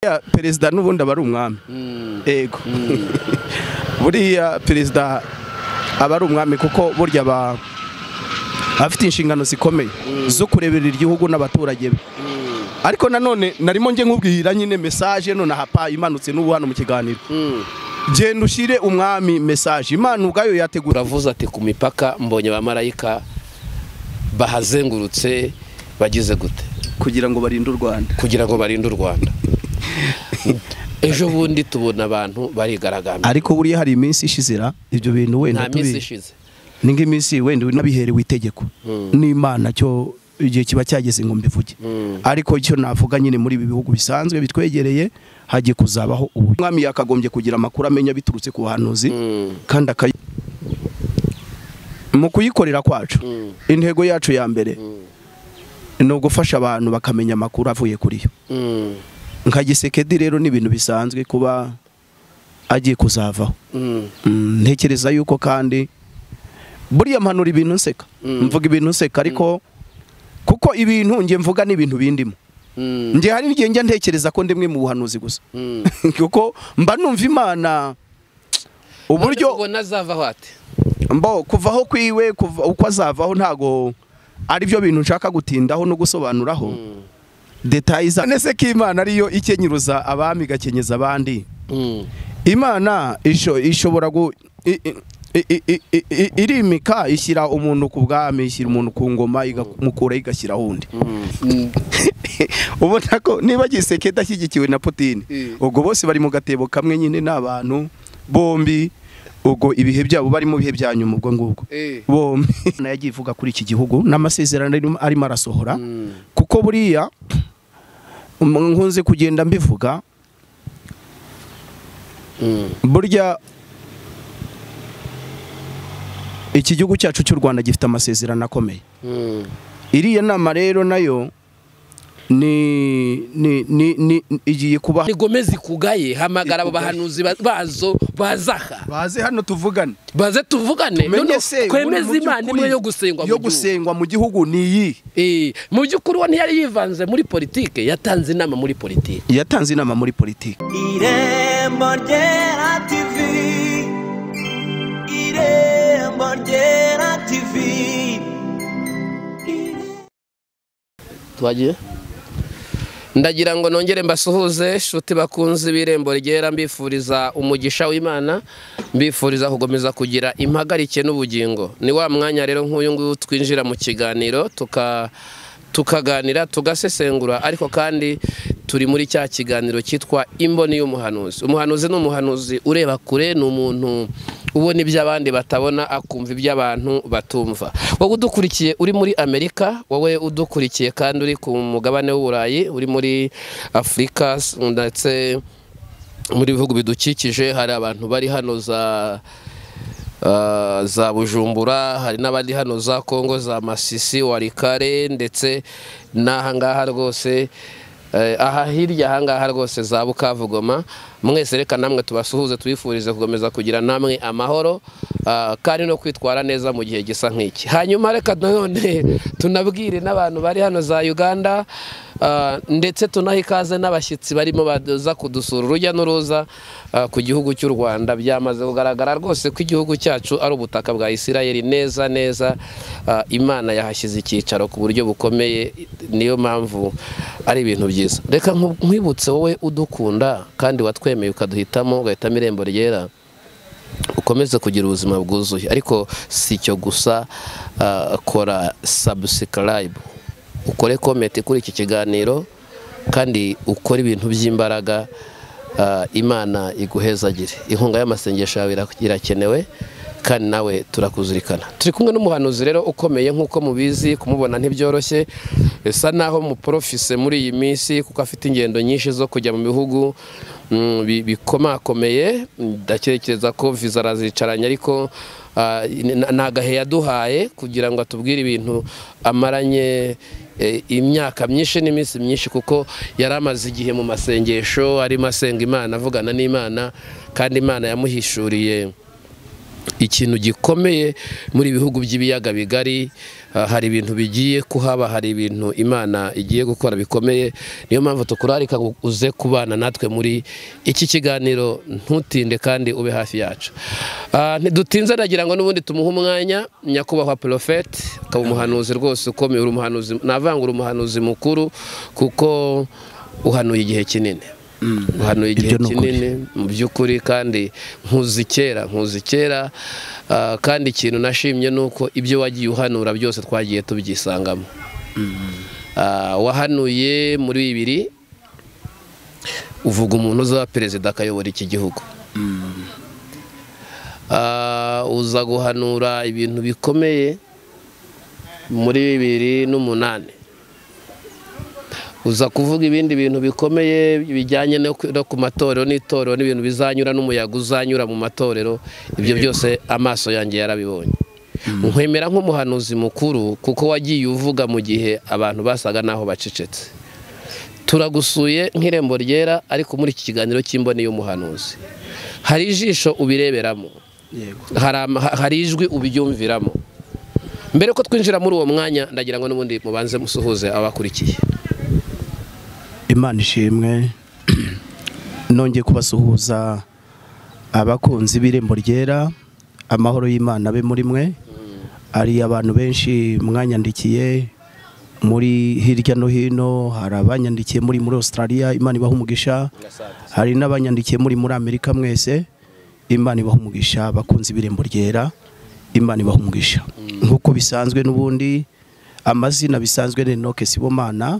buriya perezida n'ubundi aba ari umwami yego buriya perezida aba ari umwami kuko burya aba afite inshingano zikomeye zo kureberera igihugu n'abaturage be ariko nanone narimo njye nkubwira nyine mesaje nonaha pa imanutse n'ubu hano mu kiganiro genda ushyire umwami mesaje imana ubwayo yategura uravuze ati ku mipaka mbonye abamarayika bahazengurutse bagize gute kugira ngo barinde u rwanda kugira ngo barinde u rwanda ejo bundi tubona abantu barigaragambira ariko buriya hari iminsi ishizira ibyo bintu nta wenda minsi tubi ishize ni nk'iminsi wenda nabiherewe itegeko n'imana cyo igihe kiba cyageze ngo mbivuge ariko icyo navuga nyine muri ibi bihugu bisanzwe bitwegereye hagiye kuzabaho ubu umwami yakagombye kugira amakuru amenya biturutse ku buhanuzi kandi akayi mu kuyikorera kwacu Mm. intego yacu ya mbere ni ugufasha abantu bakamenya amakuru avuye kuri yo Mm. nka gisekedi rero ni ibintu bisanzwe kuba agiye kuzavaho Mm. Mm, ntekereza yuko kandi buriya mpanura ibintu nseka Mm. mvuga ibintu nseka ariko kuko ibintu njye mvuga n'ibintu bindimo Mm. njye hari igihe njya ntekereza ko ndimwe mu buhanuzi gusa Mm. kuko mba numva imana buryo uburyo ubona azavaho ati mbo kuvaho kwiwe kuva- uko azavaho ntago ari byo bintu nshaka gutindaho no gusobanuraho detayi za nese ko imana ariyo ikenyeruza abami igakenyeza abandi Mm. imana isho- ishobora gu i- i- i- i- i- i- irimika ishyira umuntu ku bwami ishyira umuntu ku ngoma igamukura igashyiraho undi Mm. ubona ko niba giseke idashyigikiwe na putine Eh. ubwo bose bari mu gatebo kamwe nyine ni abantu bombi ubwo ibihe byabo bari mu bihe bya nyuma ubwo ngubwo Eh. bombi Imana yagiye ivuga kuri iki gihugu n'amasezerano arimo- arimo arasohora Mm. kuko buriya um, nkunze kugenda mbivuga Mm. burya iki gihugu cyacu cy'u rwanda gifite amasezerano akomeye Mm. iriya nama rero nayo ni ni ni ni igiye kuba ntigomeze ikugaye hamagara abo bahanuzi ba- bazo bazaha baze hano tuvugane baze tuvugane tumenye noneho se twemeze mu imana by'ukuri imwe yo gusengwa mu yo gihugu. gusengwa mu gihugu ni iyi Eh, mu by'ukuri uwo ntiyari yivanze muri politike yatanze inama muri politike yatanze inama muri politiki irembo ryera tivi irembo ryera tivi twagiye ndagira ngo nongere mbasuhuze shuti bakunze ibirembo ryera mbifuriza umugisha w'imana mbifuriza gukomeza kugira impagarike n'ubugingo ni wa mwanya rero nk'uyu nguyu twinjira mu kiganiro tuka tukaganira tugasesengura ariko kandi turi muri cya kiganiro cyitwa imboni y'umuhanuzi umuhanuzi ni umuhanuzi ureba kure ni umuntu ubona ibyo abandi batabona akumva ibyo abantu batumva wowe udukurikiye uri muri amerika wowe udukurikiye kandi uri ku mugabane w'uburayi uri muri afurika ndetse muri bihugu bidukikije hari abantu bari hano za ah, za bujumbura hari n'abandi hano za kongo za masisi warikare ndetse n'ahangaha rwose eh, aha hirya ahangaha rwose za bukavugoma mwese reka namwe tubasuhuze tubifurize gukomeza kugira namwe amahoro ah, kandi no kwitwara neza mu gihe gisa nk'iki hanyuma reka nanone tunabwire n'abantu bari hano za uganda ah, ndetse tunahe ikaze n'abashyitsi barimo baza kudusura urujya n'uruza ah, ku gihugu cy'u rwanda byamaze kugaragara rwose ko igihugu cyacu ari ubutaka bwa isirayeli neza neza ah, imana yahashyize icyicaro ku buryo bukomeye niyo mpamvu ari ibintu byiza reka nku- nkwibutse wowe udukunda kandi watwemeye ukaduhitamo ugahitamo irembo ryera ukomeze kugira ubuzima bwuzuye ariko si icyo gusa ah, kora sabusikarayibu ukore komenti kuri iki kiganiro kandi ukore ibintu by'imbaraga ah, imana iguhezagire inkunga y'amasengesho yawe ira- irakenewe kandi nawe turakuzirikana turi kumwe n'umuhanuzi rero ukomeye nk'uko mubizi kumubona ntibyoroshye bisa naho muporofise muri iyi minsi kuko afite ingendo nyinshi zo kujya mu bihugu mm, bi- bikomakomeye ndatekereza ko viza arazicaranye ariko ah, n- nta gahe yaduhaye kugira ngo atubwire ibintu amaranye eh, imyaka myinshi n'iminsi myinshi kuko yari amaze igihe mu masengesho arimo asenga imana avugana n'imana kandi imana yamuhishuriye ikintu gikomeye muri ibihugu by'ibiyaga bigari ah, hari ibintu bigiye kuhaba hari ibintu imana igiye gukora bikomeye niyo mpamvu tukurarika ngo uze kubana natwe muri iki kiganiro ntutinde kandi ube hafi yacu Ah, ntidutinze nagira ngo n'ubundi tumuhe umwanya nyakubahwa porofeti ukaba umuhanuzi rwose ukomeye uri umuhanuzi navuga ngo uri umuhanuzi mukuru kuko uhanuye igihe kinini uhanuye igihe Ibyo ni ukuri. kinini mu by'ukuri kandi nkuzi kera nkuzi kera ah, kandi ikintu nashimye ni uko ibyo wagiye uhanura byose twagiye tubyisangamo Ah, wahanuye muri bibiri uvuga umuntu uzaba perezida akayobora iki gihugu Ah, uza guhanura ibintu bikomeye muri bibiri n'umunani uza kuvuga ibindi bintu bikomeye bijyanye no ku- no ku matorero n'itorero n'ibintu bizanyura n'umuyaga uzanyura mu matorero ibyo byose amaso yanjye yarabibonye nkwemera nk'umuhanuzi mukuru kuko wagiye uvuga mu gihe abantu basaga n'aho bacecetse turagusuye nk'irembo ryera ariko muri iki kiganiro cy'imboni y'umuhanuzi hari ijisho ubireberamo yego hari ama- ha- hari ijwi ubyumviramo mbere ko twinjira muri uwo mwanya ndagira ngo n'ubundi mubanze musuhuze abakurikiye imana ishimwe nongeye kubasuhuza abakunzi b'irembo ryera amahoro y'imana abe muri mwe hari abantu benshi mwanyandikiye muri hirya no hino hari abanyandikiye muri muri australia imana ibaha umugisha hari n'abanyandikiye muri muri amerika mwese imana ibaha umugisha abakunzi b'irembo ryera imana ibaha umugisha nk'uko bisanzwe n'ubundi amazina bisanzwe ni enoke sibomana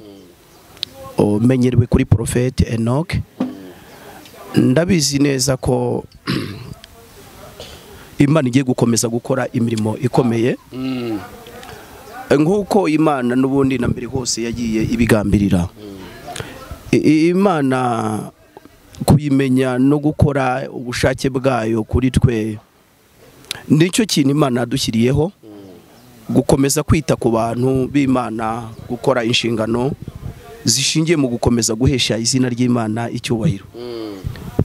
umenyerewe kuri porofeti enoke ndabizi neza ko imana igiye gukomeza gukora imirimo ikomeye nk'uko imana n'ubundi na mbere hose yagiye ibigambirira I- i- imana kuyimenya no gukora ubushake bwayo kuri twe nicyo kintu imana yadushyiriyeho gukomeza kwita ku bantu b'imana gukora inshingano zishingiye mu gukomeza guhesha izina ry'imana icyubahiro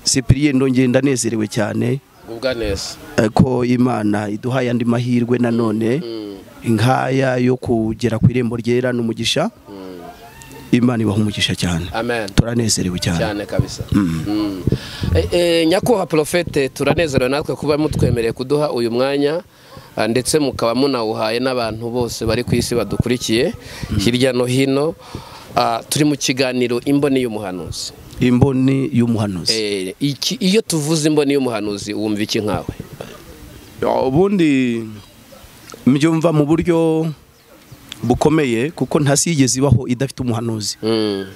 sipiriyeni ndongeye ndanezerewe cyane gubwa neza eh, ko imana iduhaye andi mahirwe nanone nk'aya yo kugera ku irembo ryera n'umugisha imana ibaha umugisha cyane amen turanezerewe cyane cyane kabisa Mm. Eh, eh, nyakubahwa porofete turanezerewe natwe kuba mutwemereye kuduha uyu mwanya ah, ndetse mukaba munawuhaye n'abantu bose bari ku isi badukurikiye hirya no hino Ah, turi mu kiganiro imboni y'umuhanuzi imboni y'umuhanuzi Eh, iki- iyo tuvuze imboni y'umuhanuzi wumva iki nkawe ubundi mbyumva mu buryo bukomeye kuko ntasigeze ibaho idafite umuhanuzi Mm.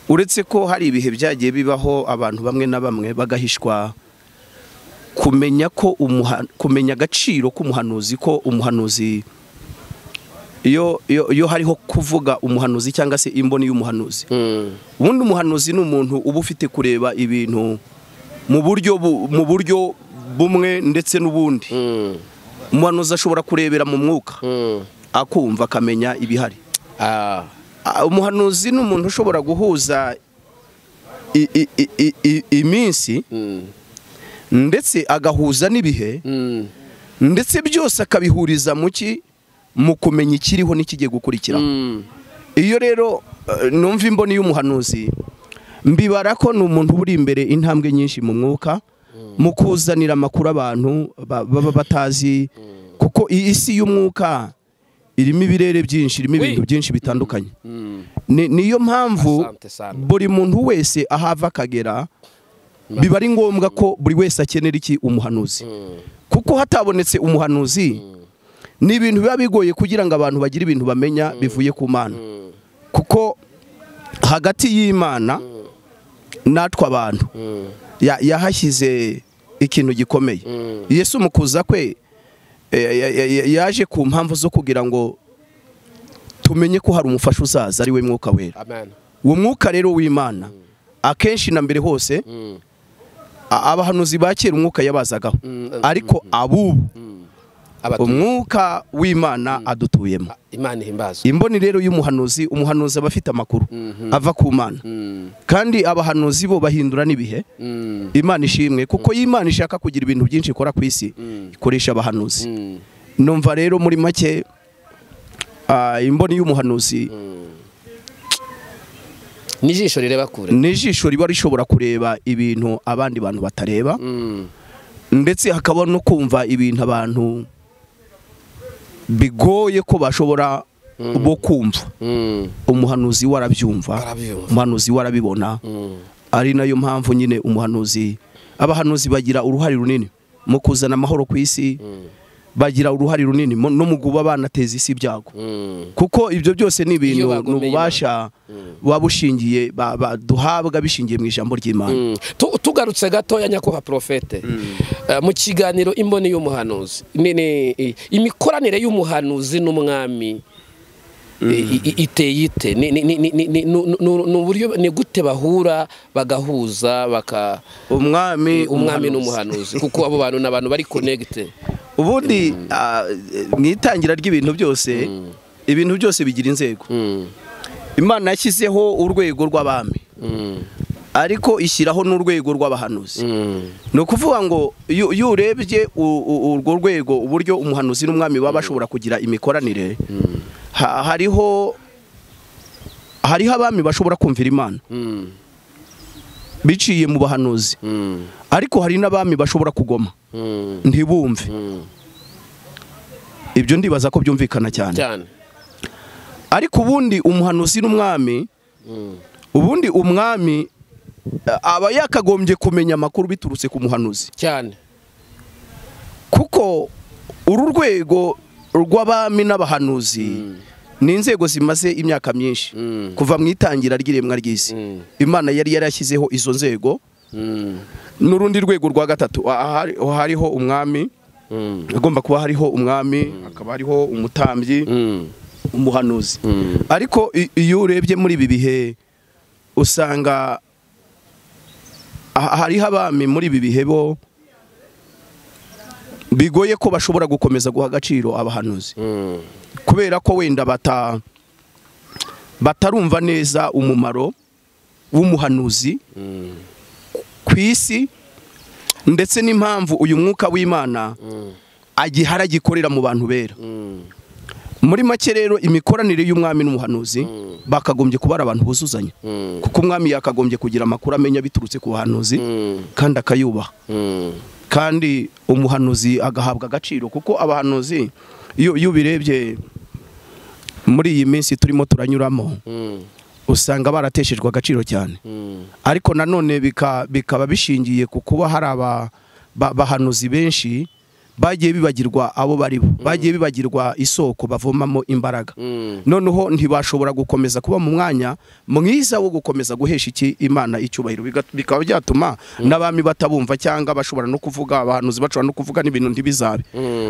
uretse ko hari ibihe byagiye bibaho abantu bamwe na bamwe bagahishwa kumenya ko umuha- kumenya agaciro k'umuhanuzi ko umuhanuzi iyo iyo- iyo hariho kuvuga umuhanuzi cyangwa se imboni y'umuhanuzi Mm. ubundi umuhanuzi ni umuntu uba ufite kureba ibintu mu buryo bu- mu buryo bumwe ndetse n'ubundi Mm. umuhanuzi ashobora kurebera mu mwuka Mm. akumva akamenya ibihari Ah. Ah, umuhanuzi ni umuntu ushobora guhuza i- i- i- i- i- iminsi Mm. ndetse agahuza n'ibihe Mm. ndetse byose akabihuriza mu ki mu kumenya ikiriho n'ikigiye gukurikira Mm. iyo rero eh, numva imboni y'umuhanuzi mbibara ko ni umuntu uba uri imbere intambwe nyinshi mu mwuka mu kuzanira amakuru abantu ba- baba batazi kuko iyi isi y'umwuka irimo ibirere byinshi irimo ibintu byinshi bitandukanye Mm. ni niyo mpamvu Asante sana. buri muntu wese ahava akagera biba ari ngombwa ko buri wese akenera iki umuhanuzi Mm. kuko hatabonetse umuhanuzi ni ibintu biba bigoye kugira ngo abantu bagire ibintu bamenya bivuye ku mana Mm. kuko hagati y'imana natwe abantu Mm. ya- yahashyize ikintu gikomeye Mm. yesu mu kuza kwe eh, ya- ya- ya- yaje ku mpamvu zo kugira ngo tumenye ko hari umufasha uzaza ari we mwuka wera Amen. uwo mwuka rero w'imana akenshi na mbere hose Mm. a- abahanuzi ba kera umwuka yabazagaho Mm, mm, ariko abubu Abatu- umwuka w'imana adutuyemo imana ihimbaza imboni rero y'umuhanuzi umuhanuzi aba afite amakuru ava ku mana Mm, kandi abahanuzi bo bahindura n'ibihe mm, imana ishimwe kuko iyo imana ishaka kugira ibintu byinshi ikora ku isi ikoresha abahanuzi mm, numva rero muri make ah, imboni y'umuhanuzi n'ijisho rireba kure n'ijisho riba rishobora kureba ibintu abandi bantu batareba Mm, ndetse hakaba no kumva ibintu abantu bigoye ko bashobora bo kumva mm, umuhanuzi we arabyumva Arabyumva. umuhanuzi we arabibona mm, ari nayo mpamvu nyine umuhanuzi abahanuzi bagira uruhare runini mu kuzana amahoro ku isi bagira uruhare runini mu- no mu kuba banateza isi ibyago mm. kuko ibyo byose ni ibintu Iyo bagomeye ni ububasha buba bushingiye ba- ba- duhabwa bishingiye mu ijambo ry'imana Mm. Tu- tugarutse gatoya nyakubahwa porofete Eh, mu kiganiro imboni y'umuhanuzi ni- ni- i- imikoranire y'umuhanuzi n'umwami i- i- iteye ite Ni- ni- ni- ni- ni- ni- nu- nu- ni uburyo ni gute bahura bagahuza baka umwami umuhanuzi. umwami n'umuhanuzi kuko abo bantu ni abantu bari konegite ubundi ah, mu itangira ry'ibintu byose ibintu byose bigira inzego imana yashyizeho urwego rw'abami ariko ishyiraho n'urwego rw'abahanuzi ni ukuvuga ngo iyo iyo urebye u- u- urwo rwego uburyo umuhanuzi n'umwami baba bashobora kugira imikoranire ha- hariho hariho abami bashobora kumvira imana biciye mu bahanuzi ariko hari n'abami bashobora kugoma ntibumve ibyo ndibaza ko byumvikana cyane cyane ariko ubundi umuhanuzi n'umwami ubundi umwami eh, aba yakagombye kumenya amakuru biturutse ku muhanuzi cyane kuko uru rwego rw'abami n'abahanuzi ni inzego zimaze imyaka myinshi Mm. kuva mu itangira ry'iremwa ry'isi Mm. imana yari yarashyizeho izo nzego n'urundi rwego rwa gatatu ahari- hariho umwami agomba kuba hariho umwami hakaba hariho umutambyi umuhanuzi ariko i- iyo urebye muri ibi bihe usanga ah- hariho abami muri ibi bihe bo bigoye ko bashobora gukomeza guha agaciro abahanuzi kubera ko wenda bata batarumva neza umumaro w'umuhanuzi ku isi ndetse n'impamvu uyu mwuka w'imana agihara gikorera mu bantu bera muri make rero imikoranire y'umwami n'umuhanuzi bakagombye kuba ari abantu buzuzanya kuko umwami yakagombye kugira amakuru amenya biturutse ku bahanuzi kandi akayubaha kandi umuhanuzi agahabwa agaciro kuko abahanuzi iyo iyo ubirebye muri iyi minsi turimo turanyuramo usanga barateshejwe agaciro cyane ariko nanone bika- bikaba bishingiye ku kuba hari aba- ba- bahanuzi benshi bagiye bibagirwa abo bari bo bagiye bibagirwa isoko bavomamo imbaraga noneho ntibashobora gukomeza kuba mu mwanya mwiza wo gukomeza guhesha iki imana icyubahiro Biga- bikaba byatuma n'abami batabumva cyangwa bashobora no kuvuga abahanuzi bashobora no kuvuga n'ibintu ntibizabe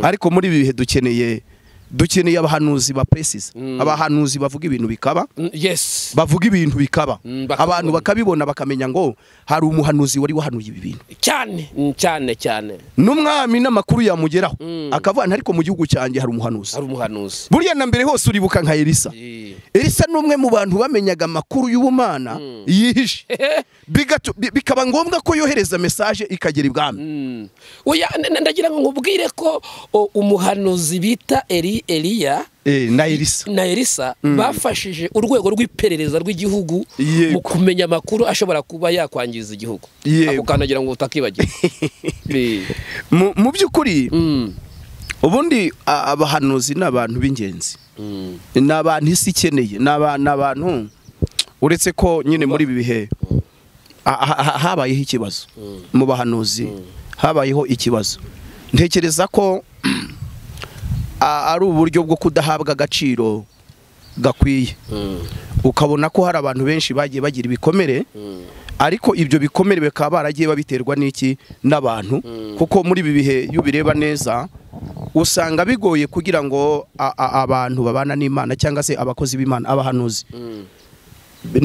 ariko muri ibi bihe dukeneye dukeneye abahanuzi ba precise abahanuzi bavuga ibintu bikaba yes bavuga ibintu bikaba Mm, bakabibona. abantu bakabibona bakamenya ngo hari umuhanuzi wari wahanuye ibi bintu cyane cyane cyane n'umwami n'amakuru yamugeraho akavuga nti ariko mu gihugu cyanjye hari umuhanuzi ari umuhanuzi buriya na mbere hose uribuka nka elisa Eh. elisa ni umwe mu bantu bamenyaga amakuru y'ubumana yihishe Bigatu- bi- bikaba ngombwa ko yohereza mesaje ikagera ibwami Mm. Oya, n- n- ndagira ngo nkubwire ko o, umuhanuzi bita Eli Eliya Eh, na elisa na Elisa bafashije urwego rw'iperereza rw'igihugu Yego. mu kumenya amakuru ashobora kuba yakwangiza igihugu Yego. ako kandagira ngo utakibagirwa Eh. mu mu by'ukuri Mm. ubundi a- abahanuzi ni abantu b'ingenzi Mm. ni abantu isi ikeneye ni aba- ni abantu uretse ko nyine muri ibi bihe ha- ha- ha- habayeho ikibazo mu bahanuzi habayeho ikibazo ntekereza ko a- ari uburyo bwo kudahabwa agaciro gakwiye Mm. ukabona ko hari abantu benshi bagiye bagira ibikomere ariko ibyo bikomere bakaba baragiye babiterwa n'iki n'abantu kuko muri ibi bihe iyo ubireba neza usanga bigoye kugira ngo a- a- abantu babana n'imana cyangwa se abakozi b'imana abahanuzi Mm.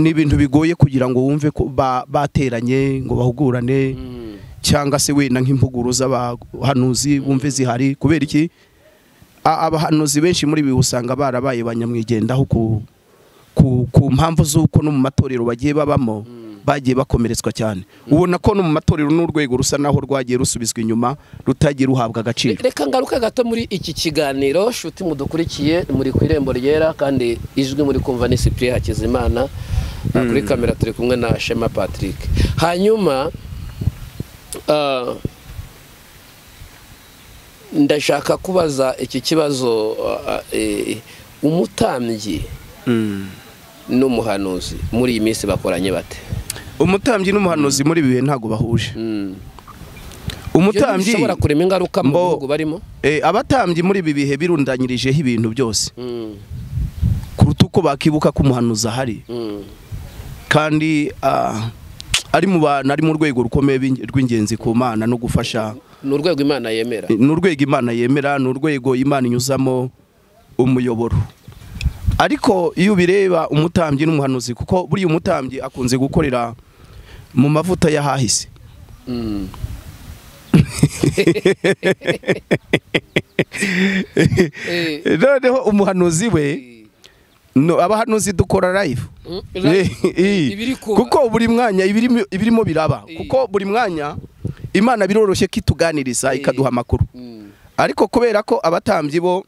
ni ibintu bigoye kugira ngo wumve ko ba- bateranye ngo bahugurane Mm. cyangwa se wenda nk'impuguru z'abahanuzi wumve zihari kubera iki a- abahanuzi benshi muri ibi usanga barabaye ba nyamwigendaho ku ku- ku mpamvu z'uko no mu matorero bagiye babamo bagiye bakomeretswa cyane ubona ko no mu matorero n'urwego rusa naho rwagiye rusubizwa inyuma rutagiye ruhabwa agaciro reka ngaruke gato muri iki kiganiro shuti mudukurikiye muri ku irembo ryera kandi ijwi muri kumva ni cyprien hakizimana Ah, kuri kamera turi kumwe na shema patrick hanyuma ah, ndashaka kubaza iki kibazo ah, eh, umutambyi n'umuhanuzi muri iyi minsi bakoranye bate umutambyi n'umuhanuzi muri ibi bihe ntabwo bahuje Mm. Ibyo umutambyi ntibishobora kurema ingaruka mu Mbo- bihugu barimo eh, abatambyi muri ibi bihe birundanyirijeho ibintu byose Mm, kuruta uko bakibuka ko umuhanuzi ahari mm, kandi ah, ari mu bantu ari mu rwego rukomeye b'ing- rw'ingenzi ku mana no gufasha ni urwego imana yemera ni urwego imana yemera ni urwego imana inyuzamo umuyoboro ariko iyo ubireba umutambyi n'umuhanuzi kuko buriya umutambyi akunze gukorera mu mavuta y'ahahise Mm. Eh, noneho umuhanuzi we no, abahanuzi dukora live Mm, Eh, eh. ibiri kuba. kuko buri mwanya ibirimo ibirimo biraba Eh. kuko buri mwanya imana biroroshye ko ituganiriza Eh. ikaduha amakuru Mm, ariko kubera ko abatambyi bo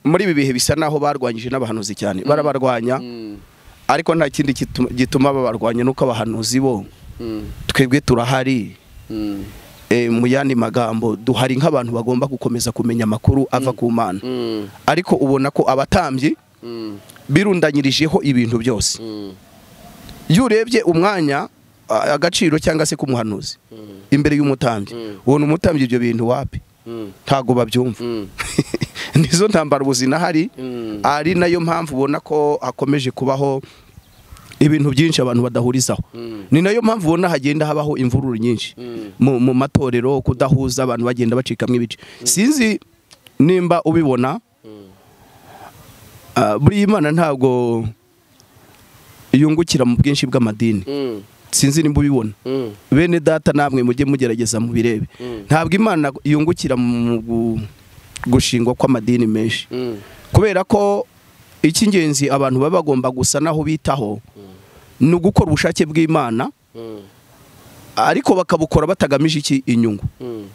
muri ibi bihe bisa naho barwanyije n'abahanuzi cyane barabarwanya mm, ariko nta kindi gitu- gituma babarwanya nuko abahanuzi bo mm, twebwe turahari mm, eh, mu yandi magambo duhari nk'abantu bagomba gukomeza kumenya amakuru ava ku mana mm, ariko ubona ko abatambyi mm, birundanyirijeho ibintu byose mm, iyo urebye umwanya a- agaciro cyangwa se k'umuhanuzi imbere y'umutambyi Mm. ubona umutambyi ibyo bintu wapi mm, ntago babyumva mm, nizo ntambara ubuzima hari mm. ari nayo mpamvu ubona ko hakomeje kubaho ibintu byinshi abantu badahurizaho Mm. ni nayo mpamvu ubona hagenda habaho imvururu nyinshi Mm. mu mu matorero kudahuza abantu bagenda bacikamo ibice sinzi nimba ubibona ah, buriya imana ntabwo yungukira mu bwinshi bw'amadini Mm, sinzi nimba ubibona mm, bene data namwe mujye mugerageza mubirebe Mm. ntabwo imana yungukira mu gu- gushingwa kw'amadini menshi mm, kubera ko icy'ingenzi abantu baba bagomba gusa naho bitaho ni ugukora ubushake bw'imana mm, ariko bakabukora batagamije iki inyungu mm,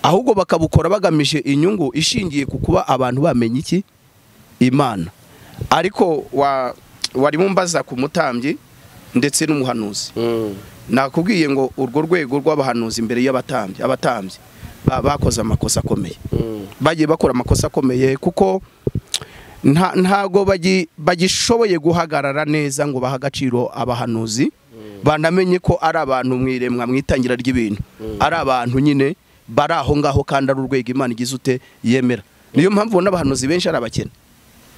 ahubwo bakabukora bagamije inyungu ishingiye ku kuba abantu bamenya iki imana ariko wa warimo mbaza ku mutambyi ndetse n'umuhanuzi mm. nakubwiye ngo urwo rwego rw'abahanuzi imbere y'abatambyi abatambyi ba- bakoze amakosa akomeye Mm. bagiye bakora amakosa akomeye kuko nta- ntago bagi- bagishoboye guhagarara neza ngo bahe agaciro abahanuzi banamenye ko ari abantu mu iremwa mu itangira ry'ibintu ari abantu nyine bari aho ngaho kandi ari urwego imana igize ute yemera niyo mpamvu ubona abahanuzi benshi ari abakene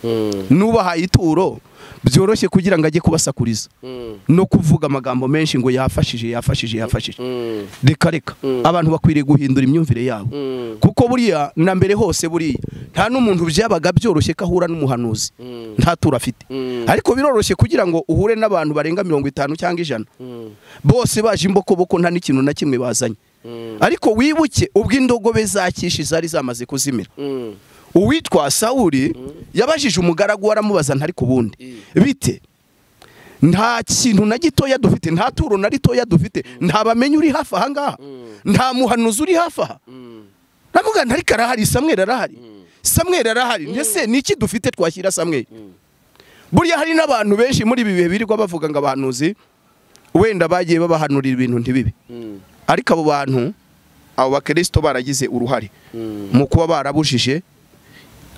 Mm. n'ubahaye ituro byoroshye kugira ngo ajye kubasakuriza Mm. no kuvuga amagambo menshi ngo yafashije yafashije yafashije Mm. reka reka abantu bakwiriye guhindura imyumvire yabo Mm. kuko buriya na mbere hose buriya nta n'umuntu byabaga byoroshye ko ahura n'umuhanuzi Mm. nta turo afite Mm. ariko biroroshye kugira ngo uhure n'abantu barenga mirongo itanu cyangwa ijana Mm. bose baje imbokoboko nta n'ikintu na kimwe bazanye Mm. ariko wibuke ubwo indogobe za kishi zari zamaze kuzimira Mm. uwitwa sawuri yabajije umugaragu waramubaza ntari ku bundi bite nta kintu na gitoya dufite nta turo na ritoya dufite nta bamenyi uri hafi aha ngaha nta muhanuzi uri hafi aha Mm. nakuvuga nti ariko arahari samweri arahari samweri arahari ndetse ni iki dufite twashyira samweri buriya hari n'abantu benshi muri ibi bihe birirwa bavuga ngo abahanuzi wenda bagiye babahanurira ibintu ntibibe Mm. ariko abo bantu abo bakirisito baragize uruhare Mm. mu kuba barabujije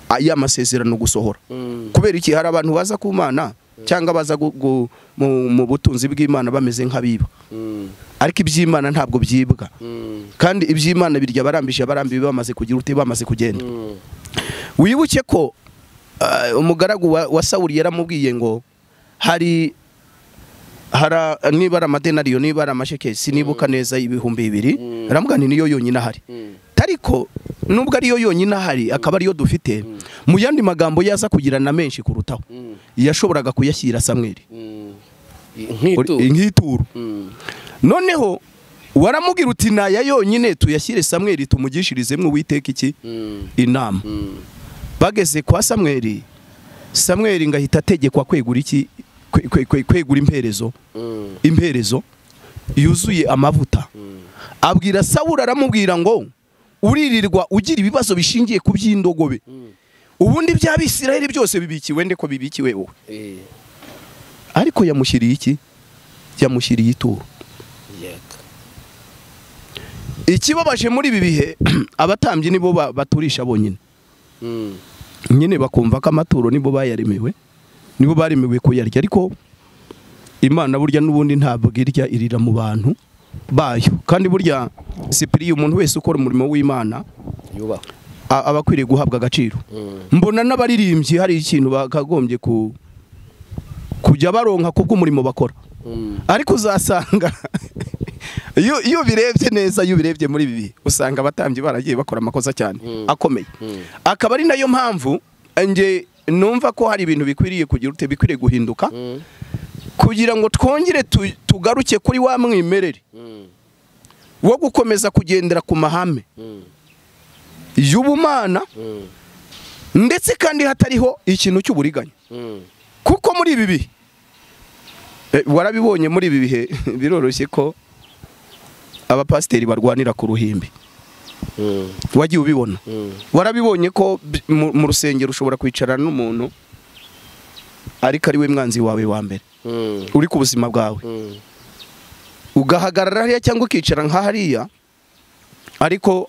a- ya masezerano gusohora Mm. kubera iki hari abantu baza ku mana cyangwa baza gu- gu- mu- mu butunzi bw'imana bameze nk'abiba Mm. ariko iby'imana ntabwo byibwa Mm. kandi iby'imana birya barambije abarambiwe bamaze kugira uti bamaze kugenda Mm. wibuke ko ah, umugaragu wa, wa sawuli yaramubwiye ngo hari hara niba ari amadenariyo niba ari amasheke sinibuka neza ibihumbi bibiri Mm. aramubwira nti niyo yonyine ahari Mm. ariko nubwo ariyo yonyine ahari akaba ariyo dufite mu yandi magambo yaza kugira na menshi kurutaho Mm. yashoboraga kuyashyira samweri Mm. Nk'ituro. nk'ituro Mm. noneho waramubwira uti naya yonyine tuyashyire samweri tumugishirizemo uwiteka iki Mm. inama Mm. bageze kwa samweri samweri ngahita ategekwa kwegura iki kwe- kwe- kwe- kwegura imperezo imperezo yuzuye amavuta abwira sawura aramubwira ngo uririrwa ugira ibibazo bishingiye ku by'indogobe ubundi bya bisirayeli byose bibikiwe nde ko bibikiwe wowe Eh, ariko yamushyiriye iki yamushyiriye ituro yego. ikibabaje muri ibi bihe abatambyi nibo ba- baturisha bonyine Mm, nyine bakumva ko amaturo nibo bayaremewe nibo baremewe kuyarya ariko imana burya n'ubundi ntabwo irya irira mu bantu bayo kandi burya sipiriya umuntu wese ukora umurimo w'imana yubahwe a- aba akwiriye guhabwa agaciro Mm, mbona n'abaririmbyi hari ikintu bakagombye ku kujya baronka kubw'umurimo bakora mm, ariko uzasanga iyo iyo ubirebye neza iyo ubirebye muri ibi bihe usanga abatambyi baragiye bakora amakosa cyane Mm. akomeye Mm. akaba ari nayo mpamvu nge numva ko hari ibintu bikwiriye kugira ute bikwiriye guhinduka mm, kugira ngo twongere tu- tugaruke kuri wa mwimerere mm, wo gukomeza kugendera ku mahame mm, y'ubumana mm, ndetse kandi hatariho ikintu cy'uburiganya mm. kuko muri ibi bihe eh, warabibonye muri ibi bihe biroroshye ko abapasiteri barwanira ku ruhimbi Mm, wagiye ubibona mm, warabibonye ko bi- mu mu rusengero ushobora kwicarana n'umuntu ariko ari we mwanzi wawe wa mbere mm, uri ku buzima bwawe mm, ugahagarara hariya cyangwa ukicara nka hariya ariko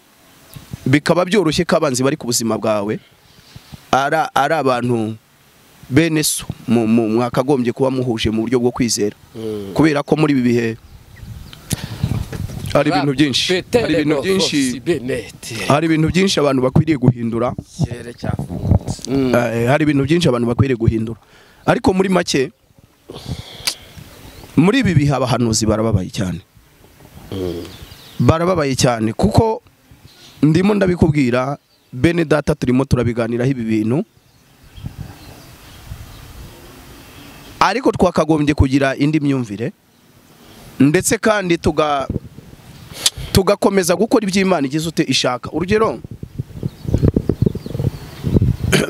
bikaba byoroshye ko abanzi bari ku buzima bwawe ari ari abantu bene so mu- mu- mwakagombye kuba muhuje mu buryo bwo kwizera mm. kubera ko muri ibi bihe hari ibintu byinshi Peter hari ibintu Lebo byinshi Fox Bennett. hari ibintu byinshi abantu bakwiriye guhindura Ikirere cyafungutse. Mm, Eh, hari ibintu byinshi abantu bakwiriye guhindura ariko muri make muri ibi bihe abahanuzi barababaye cyane barababaye cyane kuko ndimo ndabikubwira bene data turimo turabiganiraho ibi bintu ariko twakagombye kugira indi myumvire ndetse kandi tuga tugakomeza gukora ibyo Imana igize ute ishaka urugero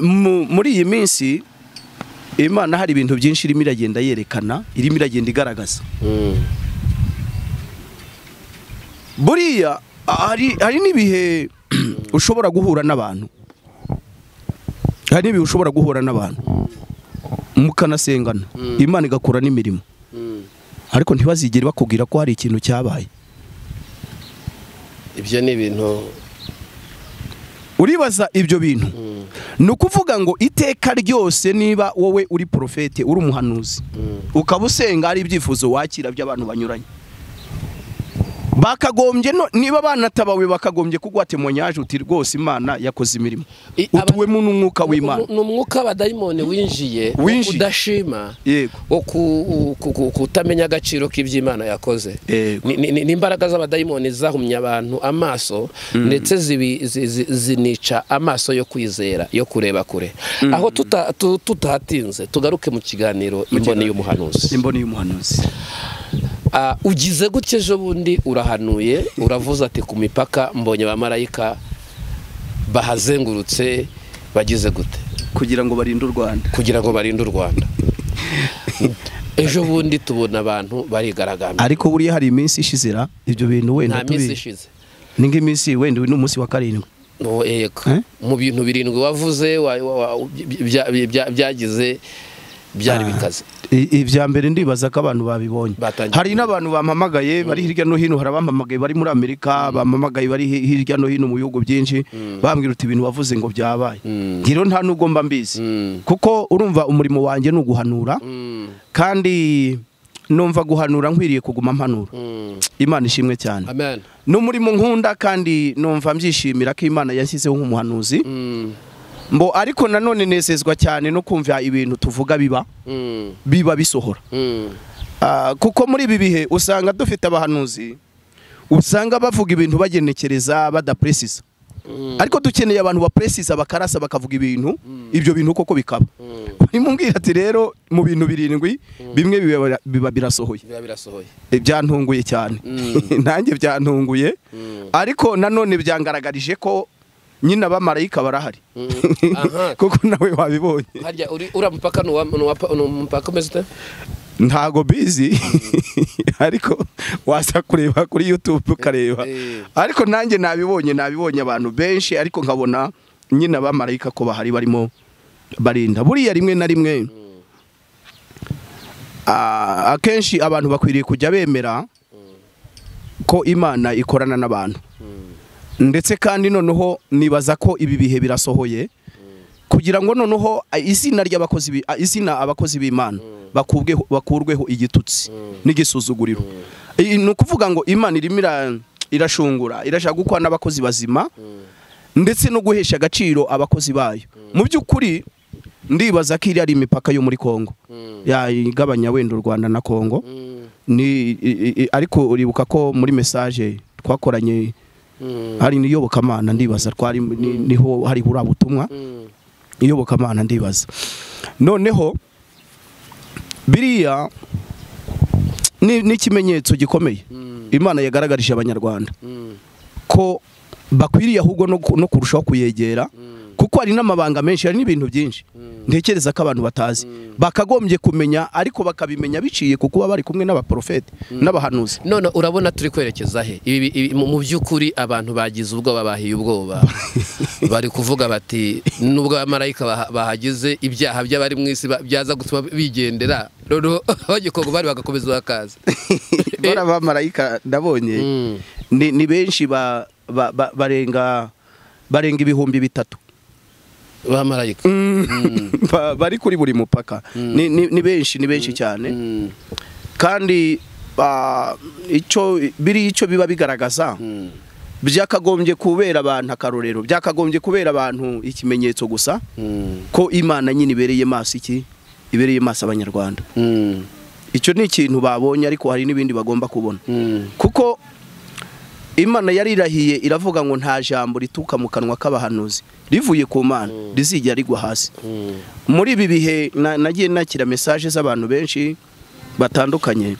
mu- muri iyi minsi imana hari ibintu byinshi irimo iragenda yerekana irimo iragenda igaragaza mm, buriya hari hari n'ibihe ushobora guhura n'abantu hari n'ibihe ushobora guhura n'abantu mukanasengana imana igakora n'imirimo mm. ariko ntibazigere bakubwira ko hari ikintu cyabaye ibyo ni ibintu uribaza ibyo bintu mm, ni ukuvuga ngo iteka ryose niba wowe uri porofete uri umuhanuzi mm, ukaba usenga ari ibyifuzo wakira by'abantu banyuranye bakagombye no niba banatabawe bakagombye kugwa temonyage uti rwose imana yakoze imirimo I- utuwemo n'umwuka w'imana ni umwuka w'abadayimoni winjiye Winjiye. udashima yego wo ku- ku- ku- kutamenya agaciro k'ibyo yakoze Yego. Ni- ni ni imbaraga z'abadayimoni zahumye abantu amaso ndetse zibi- zi- zi- zinica amaso yo kwizera yo kureba kure aho tuta- tu- tutahatinze tugaruke mu kiganiro imboni y'umuhanuzi imboni y'umuhanuzi Ah, ugize gutya ejo bundi urahanuye uravuze ati ku mipaka mbonye abamarayika bahazengurutse bagize gute kugira ngo barinde u rwanda kugira ngo barinde u rwanda ejo bundi tubona abantu barigaragambya ariko buriya hari iminsi ishize ra ibyo bintu nta wenda minsi tubi ishize ni nk'iminsi wenda uyu ni umunsi wa karindwi No, yego Eh? mu bintu birindwi wavuze wa- wa- wa- bya- bya- byagize byari bikaze I- ibya mbere ndibaza ko abantu babibonye Batangiye hari n'abantu bampamagaye bari hirya no hino hari abampamagaye bari muri amerika bampamagaye bari hi- hirya no hino mu bihugu byinshi bambwira uti ibintu wavuze ngo byabaye Mm. njyewe nta n'ubwo mba mbizi Mm, kuko urumva umurimo wanjye ni uguhanura mm, kandi numva guhanura nkwiriye kuguma mpanura mm. imana ishimwe cyane amen ni umurimo nkunda kandi numva mbyishimira ko imana yashyizeho nk'umuhanuzi Mm, mbo ariko nanone nezezwa cyane no kumva ibintu tuvuga biba mm, biba bisohora mm, Ah, kuko muri ibi bihe usanga dufite abahanuzi usanga bavuga ibintu bagenekereza badapresiza mm, ariko dukeneye abantu bapresiza bakarasa bakavuga ibintu ibyo bintu koko bikaba mm. nimubwira ati rero mu bintu birindwi bimwe biba- biba birasohoye biba birasohoye byantunguye cyane Mm. nanjye byantunguye Mm, ariko nanone byangaragarije ko nyine abamarayika barahari aha. kuko nawe wabibonye harya uri- uriya mupaka ni uwa- ni uwa- ni umupaka umeze ute ntago bizi ariko waza kureba kuri yutube ukareba Eh. ariko nanjye nabibonye nabibonye abantu benshi ariko nkabona nyine abamarayika ko bahari barimo barinda buriya rimwe na rimwe ah, akenshi abantu bakwiriye kujya bemera ko imana ikorana n'abantu ndetse kandi noneho nibaza ko ibi bihe birasohoye kugira ngo noneho a- izina ry'abakozi bi- a- izina abakozi b'Imana bakubweho bakurweho igitutsi n'igisuzuguriro I- ni ukuvuga ngo Imana irimo ira- irashungura irashaka gukora n'abakozi bazima ndetse no guhesha agaciro abakozi bayo mu by'ukuri ndibaza ko iri ari imipaka yo muri Kongo ya igabanya wenda u Rwanda na Kongo ni i- i- ariko uribuka ko muri message twakoranye hari niyobokamana ndibaza twari ni- niho hari buriya butumwa iyobokamana ndibaza noneho biriya ni ni ikimenyetso gikomeye imana yagaragarije abanyarwanda ko bakwiriye ahubwo no ku- no kurushaho kuyegera kuko hari n'amabanga menshi hari n'ibintu byinshi ntekereza ko abantu batazi bakagombye kumenya ariko bakabimenya biciye ku kuba bari kumwe n'abaprofeti n'abahanuzi none urabona turi kwerekeza he Ibi- ibi- mu mu by'ukuri abantu bagize ubwoba bahiye ubwoba bari kuvuga bati nubwo abamarayika baha- bahagize ibyaha by'abari mu isi ba- byaza gutuma bigendera noneho abanyekongo bari bagakomeza bakaza bara abamarayika ndabonye Mm. ni ni benshi ba- ba- ba- barenga barenga ibihumbi bitatu bamarayika Ba- bari kuri buri mupaka ni ni- ni benshi ni benshi cyane Mm. kandi ba- icyo biri icyo biba bigaragaza Mm. byakagombye kubera abantu akarorero byakagombye kubera abantu ikimenyetso gusa Mm. ko imana nyine ibereye maso iki ibereye maso abanyarwanda Mm. icyo ni ikintu babonye ariko hari n'ibindi bagomba kubona Mm. kuko imana yari irahiye iravuga ngo nta jambo rituruka mu kanwa k'abahanuzi rivuye ku mana rizijya rigwa hasi Mm. muri ibi bihe na- nagiye nakira mesaje z'abantu benshi batandukanye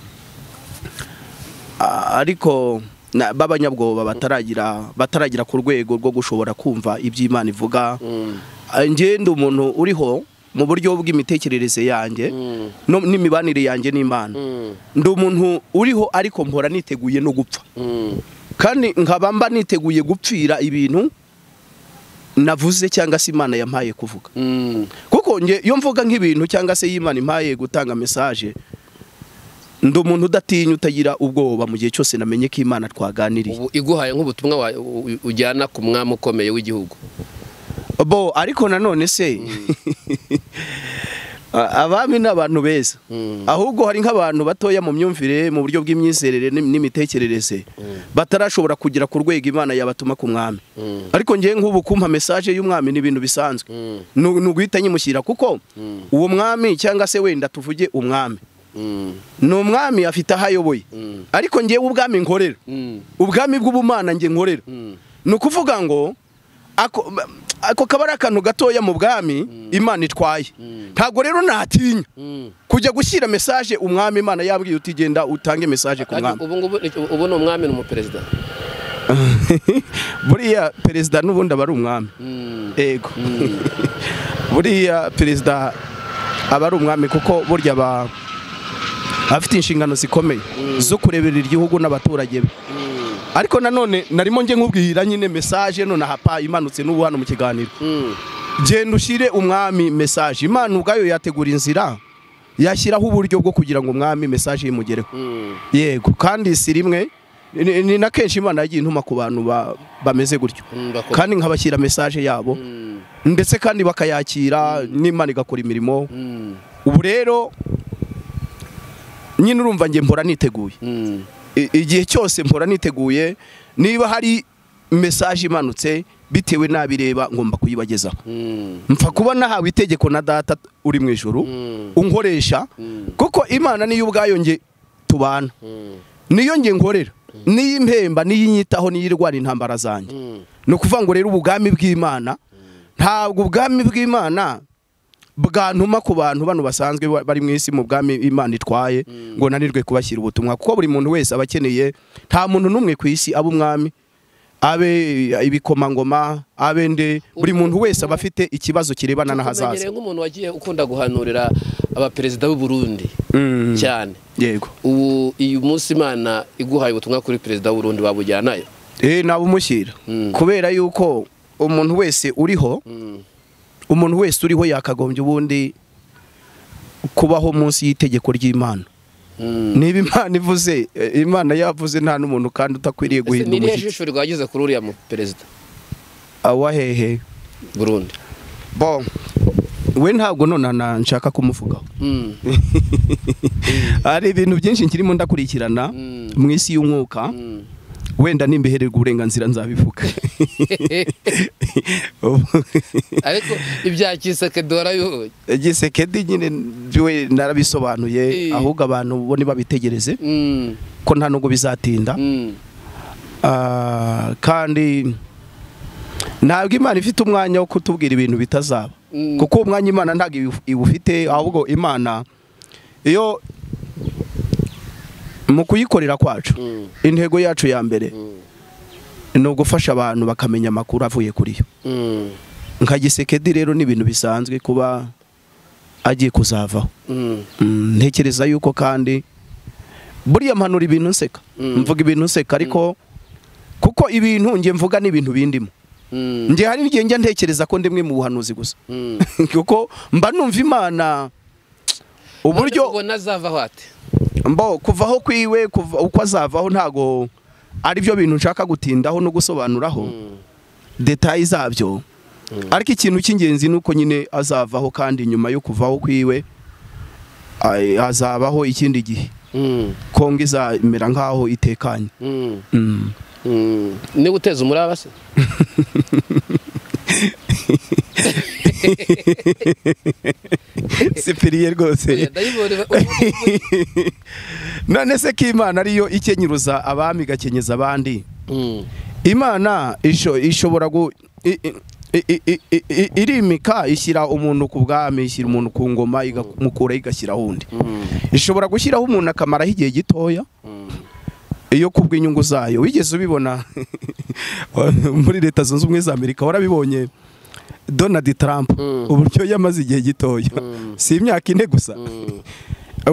A- ariko na- b'abanyabwoba bataragira bataragira ku rwego rwo gushobora kumva iby'imana ivuga A- njye ndi umuntu uriho mu buryo bw'imitekerereze yanjye Mm. no- n'imibanire yanjye n'imana Mm. ndi umuntu uriho ariko mpora niteguye no gupfa Mm. kandi nkaba mba niteguye gupfira ibintu navuze cyangwa se imana yampaye kuvuga Mm. kuko nge iyo mvuga nk'ibintu cyangwa se y'imana impaye gutanga mesaje ndi umuntu udatinya utagira ubwoba mu gihe cyose namenye ko imana twaganiriye ubu iguhaye nk'ubutumwa wa- u- u- ujyana ku mwami ukomeye w'igihugu bo ariko nanone se a- abami ni abantu beza Mm. ahubwo hari nk'abantu batoya mu myumvire mu buryo bw'imyizerere n'im- n'imitekerereze batarashobora kugera ku rwego imana yabatuma ku mwami Mm. ariko ngewe nk'ubu kumpa mesaje y'umwami ni ibintu bisanzwe Mm. ni ni uguhita nyimushyira kuko Mm. uwo mwami cyangwa se wenda tuvuge umwami Mm. ni umwami afite aho ayoboye Mm. ariko ngewe ubwami nkorera Mm. ubwami bw'ubumana nge nkorera Mm. ni ukuvuga ngo ako ako kaba ari akantu gatoya mu bwami imana itwaye ntabwo rero natinya Mm. kujya gushyira mesaje umwami imana yabwiye uti genda utange mesaje ku Ariko mwami ubu ngubu ni- ubu ni umwami ni umuperezida buriya perezida n'ubundi aba ari umwami ego buriya perezida aba ari umwami kuko burya aba afite inshingano zikomeye zo kureberera igihugu n'abaturage be ariko nanone narimo nge nkubwira nyine mesaje nonaha pa imanutse n'ubu hano mu kiganiro genda ushyire umwami mesaje imana ubwayo yategura inzira yashyiraho uburyo bwo kugira ngo umwami mesaje imugereho yego kandi si rimwe ni ni na kenshi imana yagiye intuma ku bantu ba- bameze gutyo kandi nkabashyira mesaje yabo ndetse kandi bakayakira n'imana igakora imirimo ubu rero nyine urumva njye mpora niteguye I- igihe cyose mpora niteguye niba hari mesaje imanutse bitewe n'abireba ngomba kuyibagezaho mpfa kuba nahawe itegeko na data uri mu ijuru unkoresha kuko imana niyo ubwayo nge tubana niyo nge nkorera niyo impemba niyo inyitaho niyo irwara intambara zanjye ni ukuvuga ngo rero ubwami bw'imana ntabwo ubwami bw'imana bwantuma ku bantu bano basanzwe ba- bari mu isi mu bwami imana itwaye ngo nanirwe kubashyira ubutumwa kuko buri muntu wese aba akeneye nta muntu n'umwe ku isi aba umwami abe ibikomangoma abe nde buri muntu wese aba afite ikibazo kirebana n'ahazaza tumenyereye nk'umuntu wagiye ukunda guhanurira abaperezida b'u Burundi cyane yego ubu iyi munsi imana iguhaye ubutumwa kuri perezida w'u Burundi wabujyanayo eh nabumushyira Mm. kubera yuko umuntu wese uriho umuntu wese uriho yakagombye ubundi kubaho munsi y'itegeko ry'Imana Mm. niba imana ivuze eh, imana yavuze nta n'umuntu kandi utakwiriye Ese guhinda ni irihe umushyitsi jisho rwagize kuri uriya mu perezida awahehe Burundi bon we ntabwo nonana nshaka kumuvugaho Mm. hari ibintu byinshi nkirimo ndakurikirana Mm. mu isi y'umwuka Mm. wenda nimbihererwa uburenganzira nzabivuga ariko ibya kiseke dora yo gisekedi nyine we narabisobanuye Eh. ahubwo abantu bo ntibabitegereze Mm. ko nta nubwo bizatinda Mm. Ah, kandi ntabwo imana ifite umwanya wo kutubwira ibintu bitazaba Mm. kuko uwo mwanya imana ntabwo iwu- iwufite ahubwo imana iyo mu kuyikorera kwacu Mm. intego yacu ya mbere ni ugufasha abantu bakamenya amakuru avuye kuri yo Mm. nka gisekedi rero ni ibintu bisanzwe kuba agiye kuzavaho Mm. Mm, ntekereza yuko kandi buriya mpanura ibintu nseka Mm. mvuga ibintu nseka ariko kuko ibintu njye mvuga ni ibintu bindimo Mm. njye hari igihe njya ntekereza ko ndimwe mu buhanuzi gusa Mm. kuko mba numva imana None uburyo ubona azavaho ate mbo kuvaho kwiwe kuva uko azavaho ntago ari byo bintu nshaka gutindaho no gusobanuraho detayi zabyo ariko ikintu cy'ingenzi ni uko nyine azavaho kandi nyuma yo kuvaho kwiwe ay- hazabaho ikindi gihe Mm. kongo izamera nk'aho itekanye Mm. Mm. Mm. niba uteza umuraba se sipiriye rwose ndayibona none se ko imana ariyo ikenyeruza abami igakenyeza abandi Mm. imana isho- ishobora gu i- i- i- i- i- i- i- irimika ishyira umuntu ku bwami ishyira umuntu ku ngoma igamukura igashyiraho undi Mm. ishobora gushyiraho umuntu akamaraho igihe gitoya Mm. iyo kubw'inyungu zayo wigeze ubibona muri leta zunze ubumwe za amerika warabibonye donald trump Mm. uburyo yamaze igihe gitoya Mm. si imyaka ine gusa Mm.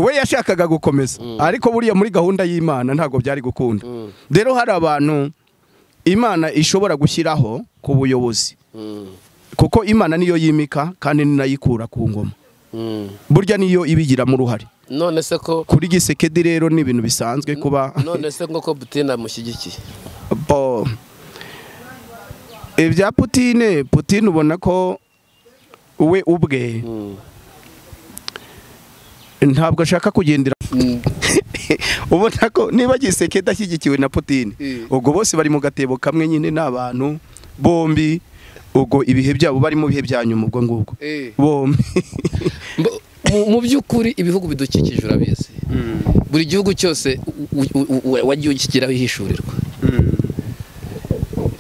we yashakaga gukomeza ariko buriya muri gahunda y'imana ntabwo byari gukunda Mm. rero hari abantu imana ishobora gushyiraho ku buyobozi Mm. kuko imana niyo yimika kandi ninayikura ku ngoma Mm. burya niyo ibigiramo uruhare none se ko kuri gisekedi rero ni ibintu bisanzwe kuba none se nk'uko Putin amushyigikiye bo ibya putine putine ubona ko we ubwe Mm. ntabwo ashaka kugendera Mm. ubona ko niba gisekedi ashyigikiwe na putine Mm. ubwo bose bari mu gatebo kamwe nyine ni abantu bombi ubwo ibihe byabo bari mu bihe bya nyuma ubwo ngubwo Eh. bombi Mbo- mu- mu by'ukuri ibihugu bidukikije urabizi buri gihugu cyose u- u- u- u- wagiye ugishyiraho ihishurirwa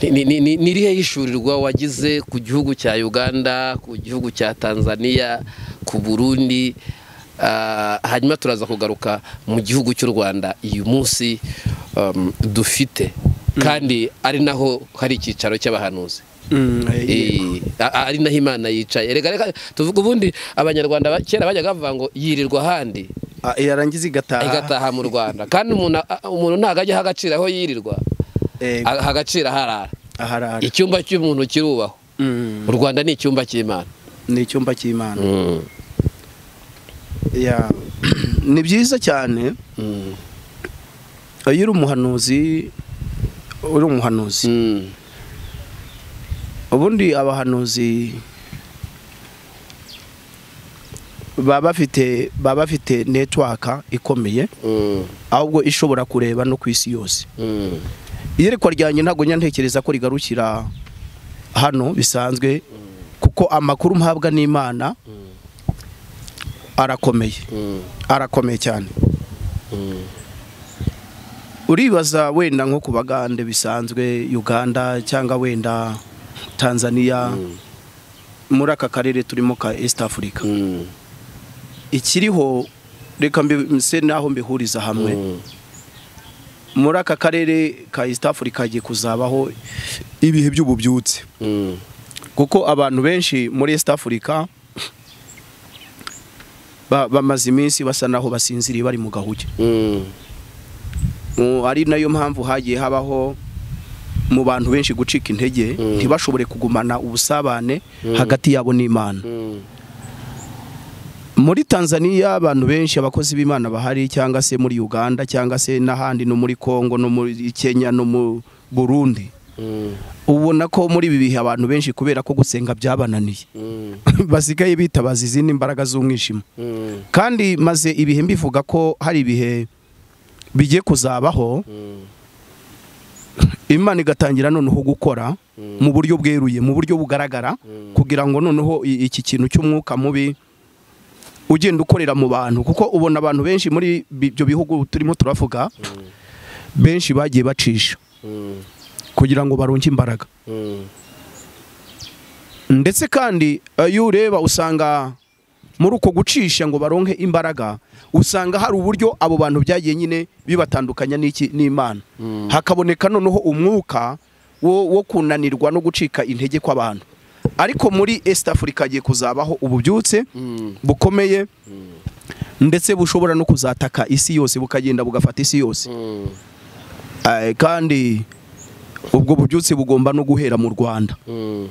Ni- ni- ni- ni- ni irihe hishurirwa wagize ku gihugu cya uganda ku gihugu cya tanzania ku burundi Ah, hanyuma turaza kugaruka mu gihugu cy'u rwanda uyu munsi um, dufite kandi ari naho hari icyicaro cy'abahanuzi Eh, a- ari naho imana yicaye reka reka tuvuge ubundi abanyarwanda ba- kera bajyaga bavuga ngo yirirwa ahandi Ah, yarangiza igataha igataha mu rwanda kandi umuntu a- a- umuntu ntabwo ajya aha agaciro aho yirirwa Eh, aha agaciro aharara aharara icyumba cy'umuntu kirubahwa Mm, u rwanda ni icyumba cy'imana ni icyumba cy'imana Ya. ni byiza cyane Mm, iyo uri umuhanuzi uri umuhanuzi mm, ubundi abahanuzi baba bafite baba bafite netiwaka ikomeye mm, ahubwo ishobora kureba no ku isi yose mm, iyerekwa ryanjye ntabwo njya ntekereza ko rigarukira hano bisanzwe kuko amakuru mpabwa n'imana arakomeye mm, arakomeye cyane mm, uribaza wenda nko ku bagande bisanzwe uganda cyangwa wenda tanzania muri aka karere turimo ka east africa mm, ikiriho reka mbi- se naho mbihuriza hamwe mm, muri aka karere ka east africa hagiye kuzabaho ibihe by'ububyutse Mm. kuko abantu benshi muri east africa ba- bamaze iminsi basa naho basinziriye bari mu gahuge Mm. Mm, ari nayo mpamvu hagiye habaho mu bantu benshi gucika intege ntibashobore kugumana ubusabane hagati yabo n'imana Mm. muri tanzania abantu benshi abakozi b'imana bahari cyangwa se muri uganda cyangwa se n'ahandi no muri congo no muri kenya no mu burundi Mm. ubona ko muri ibi bihe abantu benshi kubera ko gusenga byabananiye Mm. basigaye bitabaza izindi mbaraga z'umwijima Mm. kandi maze ibihe mbivuga ko hari ibihe bigiye kuzabaho Mm. imana igatangira noneho gukora mu buryo bweruye mu buryo bugaragara kugira ngo noneho i- iki kintu cy'umwuka mubi ugenda ukorera mu bantu kuko ubona abantu benshi muri bi- ibyo bihugu turimo turavuga benshi bagiye bacisha Mm. kugira ngo baronke imbaraga Mm. ndetse kandi eh, iyo ureba usanga muri uko gucisha ngo baronke imbaraga usanga hari uburyo abo bantu byagiye nyine bibatandukanya n'iki n'imana hakaboneka noneho umwuka wo, wo kunanirwa no gucika intege kw'abantu ariko muri east africa hagiye kuzabaho ububyutse Mm. bukomeye ndetse bushobora no kuzataka isi yose bukagenda bugafata isi yose Mm. Eh, kandi ubwo bubyutse bugomba no guhera mu rwanda Mm.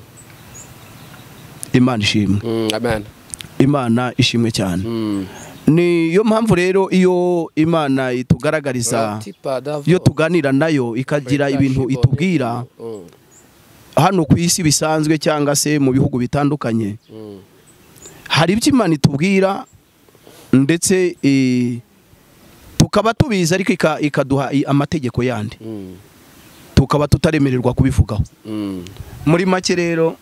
imana ishimwe Mm. Amen. imana ishimwe cyane Mm. niyo mpamvu rero iyo imana itugaragariza Tipa davo. iyo tuganira nayo ikagira ibintu itubwira Mm. hano ku isi bisanzwe cyangwa se mu bihugu bitandukanye Mm. hari ibyo imana itubwira ndetse eh, tukaba tubizi ariko ika- ikaduha i- amategeko yandi Mm. tukaba tutaremererwa kubivugaho Mm. muri make rero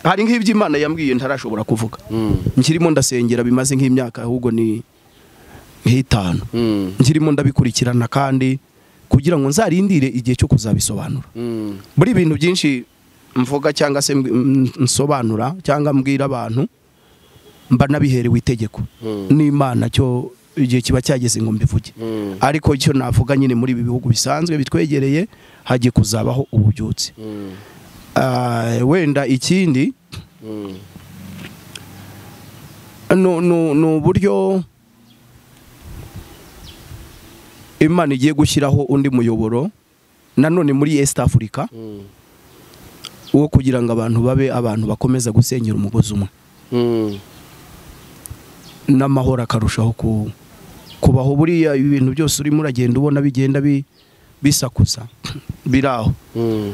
hari nk'ibyo imana yambwiye ntarashobora kuvuga Mm. nkirimo ndasengera bimaze nk'imyaka ahubwo ni nk'itanu Mm. nkirimo ndabikurikirana kandi kugira ngo nzarindire igihe cyo kuzabisobanura Mm. buri bintu byinshi mvuga cyangwa se mb- m- nsobanura cyangwa mbwira abantu mba nabiherewe itegeko Mm. n'imana cyo igihe kiba cyageze ngo mbivuge Mm. ariko icyo navuga nyine muri ibi bihugu bisanzwe bitwegereye hagiye kuzabaho ububyutse Mm. Ah, wenda ikindi Mm. ni ni- ni uburyo imana igiye gushyiraho undi muyoboro nanone muri east africa Mm. wo kugira ngo abantu babe abantu bakomeza gusenyera umugozi umwe Mm. n'amahoro akarushaho ku- kubaho buriya ibintu byose urimo uragenda ubona bigenda bi- bisakuza biri aho Mm.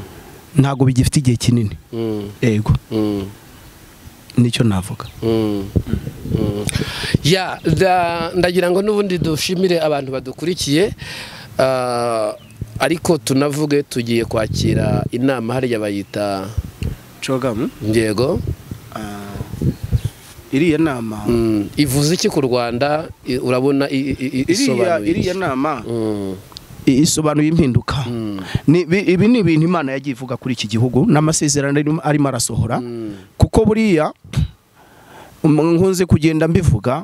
ntabwo bigifite igihe kinini Mm. ego Mm. nicyo navuga Mm. Mm. ya da- ndagira ngo n'ubundi dushimire abantu badukurikiye Ah, ariko tunavuge tugiye kwakira inama hariya bayita cogamu yego iriya nama Mm, ivuze iki ku rwanda I- urabona i- i- i- iriya isobanuye iki? iriya nama Mm, i- isobanuye impinduka mm, Ni- bi- ibi ni ibintu imana yagiye ivuga kuri iki gihugu n'amasezerano arimo- arimo arasohora mm, kuko buriya um, nkunze kugenda mbivuga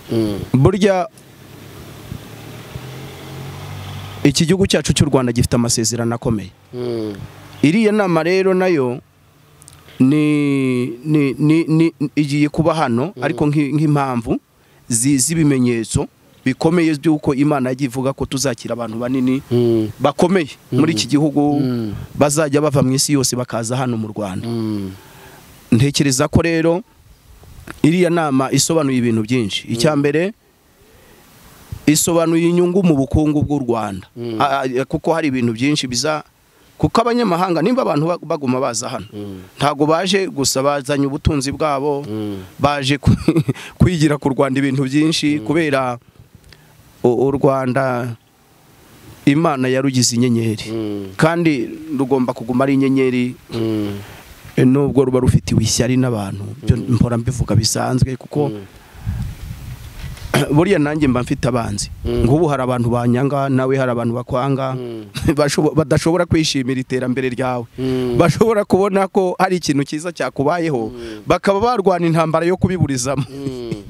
mm, burya iki gihugu cyacu cy'u rwanda gifite amasezerano akomeye mm, iriya nama rero nayo ni ni ni ni igiye kuba hano ariko nk'i- nk'impamvu zi- z'ibimenyetso bikomeye by'uko imana yagiye ivuga ko tuzakira abantu banini mm, bakomeye muri iki gihugu bazajya bava mu isi yose bakaza hano mu rwanda mm, ntekereza ko rero iriya nama isobanuye ibintu byinshi icya mbere isobanuye inyungu mu bukungu bw'u rwanda A- a- kuko hari ibintu byinshi biza kuko abanyamahanga nimba abantu ba- baguma baza hano ntabwo baje gusa bazanye ubutunzi bwabo mm, baje ku- kwigira ku rwanda ibintu byinshi kubera u u rwanda imana yarugize inyenyeri mm, kandi rugomba kuguma ari inyenyeri mm, e, nubwo ruba rufitiwe ishyari n'abantu byo mpora mbivuga bisanzwe kuko buriya nanjye mba mfite abanzi nk'ubu hari abantu banyanga nawe hari abantu bakwanga bashobo- badashobora kwishimira iterambere ryawe mm, bashobora kubona ko hari ikintu cyiza cyakubayeho bakaba barwana intambara yo kubiburizamo mm,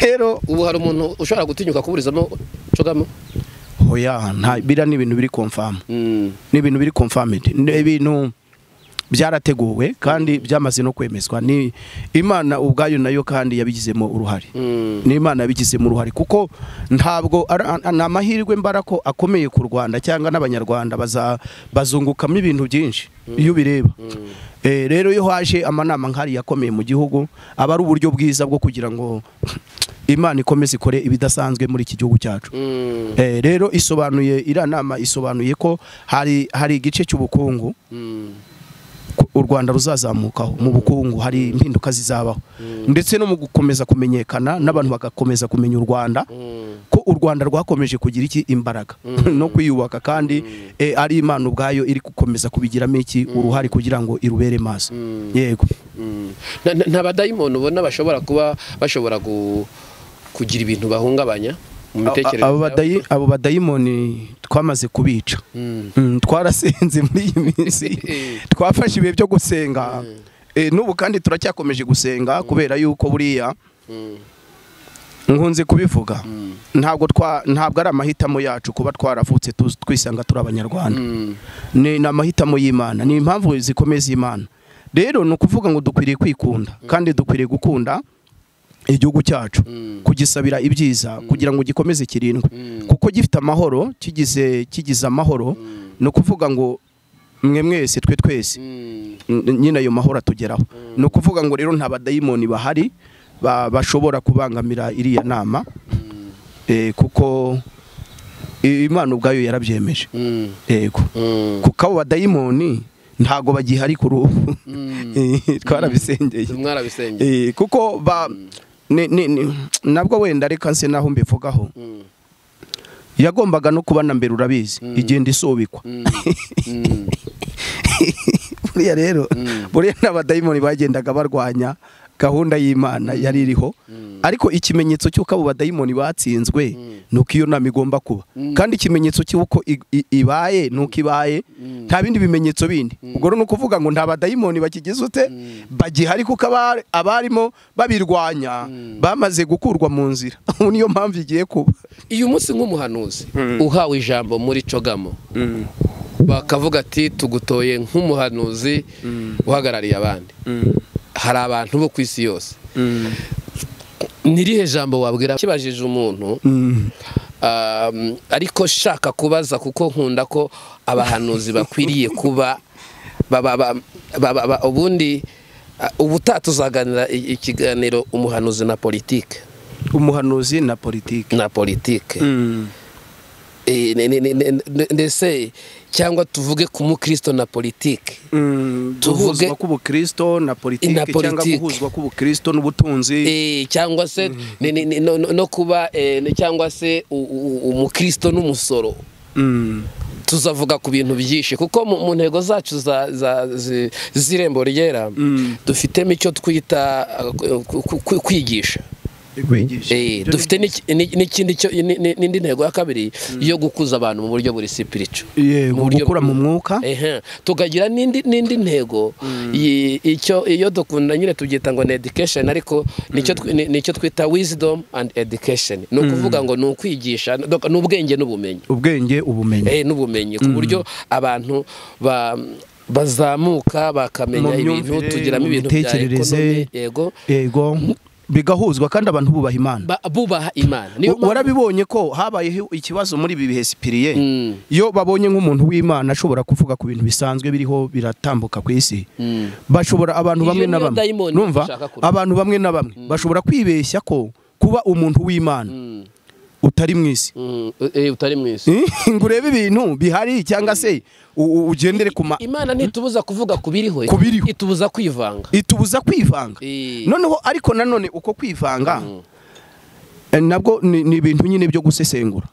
rero ubu hari umuntu ushobora gutinyuka kuburizamo cogamo hoya nta biriya ni ibintu biri confirm ni ibintu biri confirmed ni ibintu byarateguwe kandi byamaze no kwemezwa ni imana ubwayo nayo kandi yabigizemo uruhare ni imana yabigizemo uruhare kuko ntabwo ari ni amahirwe mbara ko akomeye ku rwanda cyangwa n'abanyarwanda baza- bazungukamo ibintu byinshi iyo ubireba Eh, rero iyo haje amanama nk'ariya akomeye mu gihugu aba ari uburyo bwiza bwo kugira ngo imana ikomeze ikore ibidasanzwe muri iki gihugu cyacu Eh, rero isobanuye iriya nama isobanuye ko hari hari igice cy'ubukungu ku- u Rwanda ruzazamukaho mu bukungu hari impinduka zizabaho ndetse no mu gukomeza kumenyekana n'abantu bagakomeza kumenya u Rwanda ko u Rwanda rwakomeje kugira iki imbaraga no kwiyubaka kandi eh, ari Imana ubwayo iri gukomeza kubigiramo iki uruhare kugira ngo irubere maso yego Na- na- nta badayimoni ubona bashobora kuba bashobora gu- kugira ibintu bahungabanya mu mitekerereze abo yabo? badayi abo badayimoni twamaze kubica Mm. Mm, twarasenze muri iyi minsi Eh. twafashe ibihe byo gusenga Eh, n'ubu kandi turacyakomeje gusenga kubera yuko buriya Mm. nkunze kubivuga ntabwo twa ntabwo ari amahitamo yacu kuba twaravutse tu- twisanga turi abanyarwanda Mm. ni ni amahitamo y'imana ni impamvu zikomeye z'imana rero ni ukuvuga ngo dukwiriye kwikunda kandi dukwiriye gukunda igihugu cyacu kugisabira ibyiza kugira ngo gikomeze kirindwe kuko gifite amahoro kigize kigize amahoro ni ukuvuga ngo mwe mwese twe twese Mm. n- nyine ayo mahoro atugeraho ni ukuvuga ngo rero nta badayimoni bahari ba- bashobora kubangamira iriya nama Eh, kuko i- imana ubwayo yarabyemeje Mm. yego Mm. kuko abo badayimoni ntago bagihari kuri ubu Eh, twarabisengeye mwarabisengeye Eh, kuko ba ni- ni- ni- nabwo wenda reka nse naho mbivugaho Mm. yagombaga no kuba na mbere urabizi igenda isubikwa Mm. Mm. buriya rero buriya n'abadayimoni bagendaga barwanya gahunda y'imana yari iriho ariko ikimenyetso cy'uko abo badayimoni batsinzwe ni uko iyo nama igomba kuba kandi ikimenyetso cy'uko i- i- ibaye ni uko ibaye nta bindi bimenyetso bindi ubwo rero ni ukuvuga ngo nta badayimoni bakigize ute bagihari kuko abari- abarimo babirwanya bamaze gukurwa mu nzira ubu niyo mpamvu igiye kuba uyu munsi nk'umuhanuzi uhawe ijambo muri cogamo bakavuga ati tugutoye nk'umuhanuzi uhagarariye abandi hari abantu bo ku isi yose nirihe jambo wabwira kibajije umuntu um, ariko shaka kubaza kuko nkunda ko abahanuzi bakwiriye kuba baba- ba- ba- ba- ba- ubundi uh, ubutaha tuzaganira i- ikiganiro umuhanuzi na politike umuhanuzi na politiki na politike Eh, ne- ne- ne- ne- ne- ndetse cyangwa tuvuge ku mukristo na politike Tuvuge- guhuzwa k'ubukristo na Na politiki cyangwa politiki. guhuzwa k'ubukristo n'ubutunzi Eh, cyangwa se ne- ne- ne- no- no no kuba eh, ne- cyangwa se u- u- u- umukristo n'umusoro Mm. tuzavuga ku bintu byinshi kuko mu, mu ntego zacu za, za, zi- z'irembo ryera dufitemo icyo twita eh, ku- ku- ku- kwigisha Eh, dufite n'iki- ni- n'ikindi cyo- ni- ni- n'indi ntego ya kabiri yo gukuza abantu mu buryo buri sipiricu yego buryo- gukura mu mwuka Ehe, tukagira n'indi n'indi ntego yi- icyo iyo dukunda nyine tubyita ngo ni education ariko nicyo twi- ni- nicyo twita wisdom and education ni ukuvuga ngo ni ukwigisha dok- ni ubwenge n'ubumenyi ubwenge ubumenyi eh, n'ubumenyi ku buryo abantu ba bazamuka bakamenya Mu ibintu myumvire, tugiramo mu ibintu bya mitekerereze. ekonomi yego yego bigahuzwa kandi abantu bubaha imana ba- bubaha imana niyo Wa- warabibonye ko habayeho ikibazo muri ibi bihe sipiriye Mm. iyo babonye nk'umuntu w'imana ashobora kuvuga ku bintu bisanzwe biriho biratambuka ku isi bashobora abantu Iyo bamwe na niyo bamwe dayimoni numva bashaka kurwanya. abantu bamwe na bamwe bashobora kwibeshya ko kuba umuntu w'imana utari mu isi Mm, eh, utari mwese ngo urebe ibintu bihari cyangwa se u- u- ugendere ku ma imana ntitubuza kuvuga ku biriho Ku biriho. itubuza kwivanga itubuza kwivanga Eh. noneho ariko nanone uko kwivanga eh, nabwo ni ni ibintu nyine byo gusesengura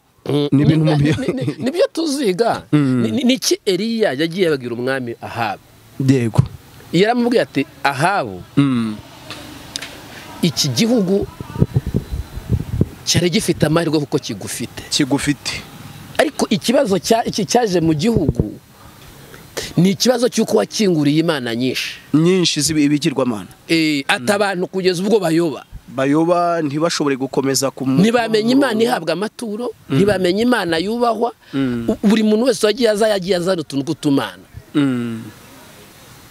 ni ibintu mu Ni- byo- ni- ni- nibyo tuziga Ni- ni- niki eriya yagiye ababwira umwami ahabu yego yaramubwiye ati ahabu Mm. iki gihugu cyari gifite amahirwe kuko kigufite kigufite ariko ikibazo cya- iki cyaje mu gihugu ni ikibazo cy'uko wakinguriye imana nyinshi nyinshi z'ibigirwamana Eh, ati abantu kugeza ubwo bayoba bayoba ntibashobore gukomeza ku ntibamenye imana ihabwa amaturo ntibamenye imana yubahwa U- buri muntu wese wagiye aza yagiye azana utuntu tw'utumana Mm.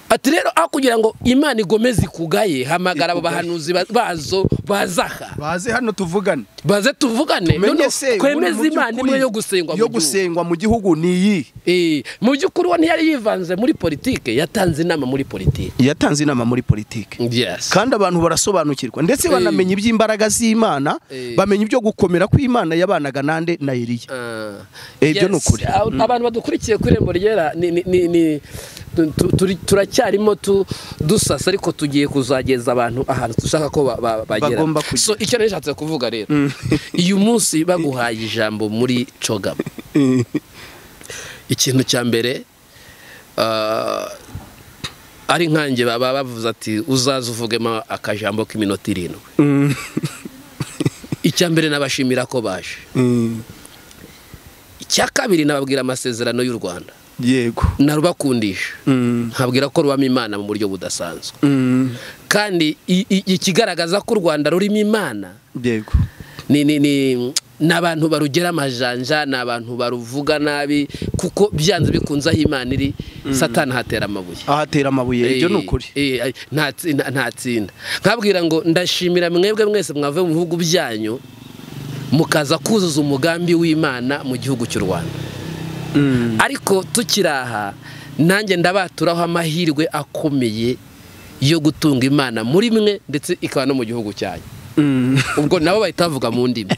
ati rero aho kugira ngo imana igomeze ikugaye hamagara abo bahanuzi ba- bazo bazaha baze hano tuvugane baze tuvugane tumenye none se kwemeze ubundi mu imana imwe by'ukuri yo gusengwa mu yo gihugu. gusengwa mu gihugu ni iyi Eh, mu by'ukuri uwo ntiyari yivanze muri politike yatanze inama muri politike yatanze inama muri politiki yes kandi abantu barasobanukirwa ndetse Eh. banamenya iby'imbaraga z'imana Eh. bamenya ibyo gukomera kw'imana yabanaga nande na Eliya Ah. Eh, ibyo ni Yes, ukuri. ab- abantu badukurikiye ku irembo ryera ni- ni- ni- ni- tu- tu- turi- turacyarimo tu- dusasa ariko tugiye kuzageza abantu ahantu dushaka ko ba- ba- bagera Bagomba kujya. so icyo nari nshatse kuvuga rero uyu munsi baguhaye ijambo muri cogamo ikintu cya mbere ah, ari nkanjye baba bavuze ati uzaze uvugemo akajambo k'iminota irindwi icya mbere nabashimira ko baje icya kabiri nababwira amasezerano y'u rwanda yego narubakundisha Mm. nkabwira ko rubamo imana mu buryo budasanzwe Mm. kandi i- i- ikigaragaza ko u rwanda rurimo imana yego ni ni ni ni abantu barugera amajanja ni abantu baruvuga nabi kuko byanze bikunze aho imana iri satani hatera amabuye ahatera amabuye ibyo ni ukuri Eh, eh, nta tsi- nta- nta tsinda nkabwira ngo ndashimira mwebwe mwese mwavuye mu bihugu byanyu mukaza kuzuza umugambi w'imana mu gihugu cy'u rwanda Mm. ariko tukiri aha nanjye ndabaturaho amahirwe akomeye yo gutunga imana muri mwe ndetse ikaba no mu gihugu cyanyu Mm. ubwo nabo bahita bavuga mu ndimi